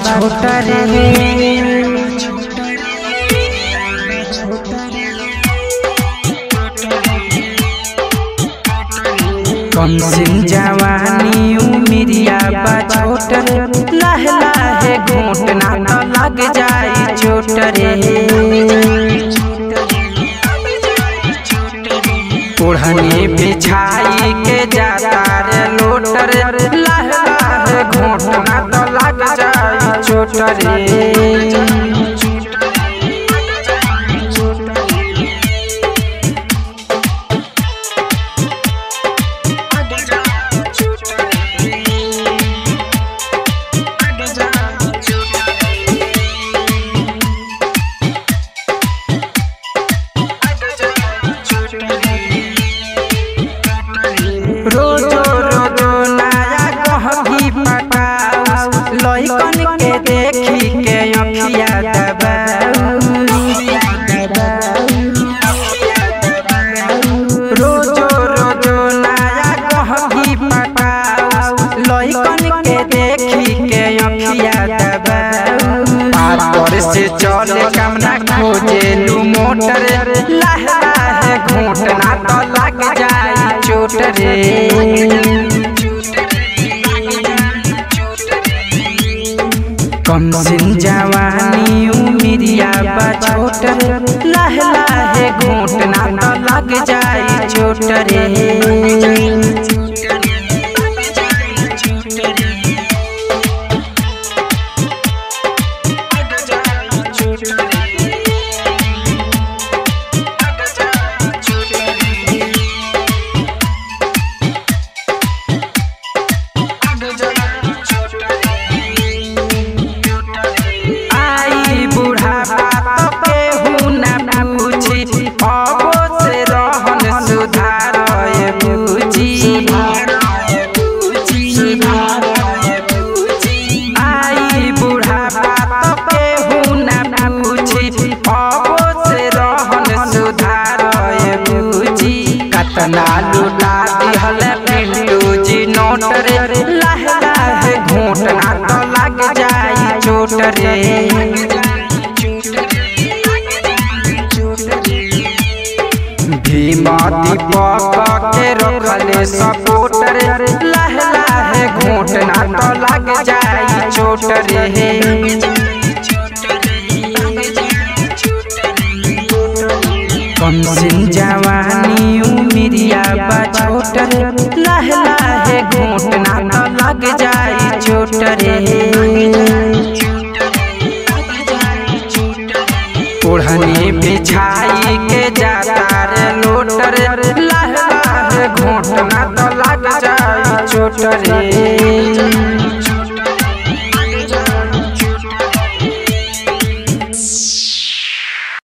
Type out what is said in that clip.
छोट रे कम सिन जवानी उमिरिया बा छोट रे लाहे लाहे घोटना तो लग जाई चोट रे ओढ़नी बिछाई के जाता रे लोटर लाहे लाहे घोटना तो लग जाई चोट रे रोजो रोजो नया गहकी पटाऊ लइकन के देखी के अखिया दबाऊ रोजो रोजो नया गहकी पटाऊ लइकन के देखी के अखिया दबाऊ पार से चले कामना खोजे लू मोटर लाहे लाहे घोटना तो लग जाई चोट रे कम सिन जवानी उमिरिया बा छोट रे लाहे लाहे घोटना तो लग जाई चोट रे आई बुढ़ापा तो केहू ना पूछी अबो से रहन सुधार पूछी आई बुढ़ापा तो केहू ना पूछी अबो से रहन सुधार पूछी कतना लुटा दिहल पिंटू जी नोट रे लाहे लाहे घोटना तो लग जाई चोट रे भीमा दीपक के रखले सपोर्ट रे लाहे लाहे घोटना तो लग जाई चोट रे कम सिन जवानी उमिरिया बा छोट रे लाहे लाहे घोटना तो लग जाई चोट रे ओढ़नी बिछाई के जाता रे लोटर लाहे लाहे घोटना तो लग जाई चोट रे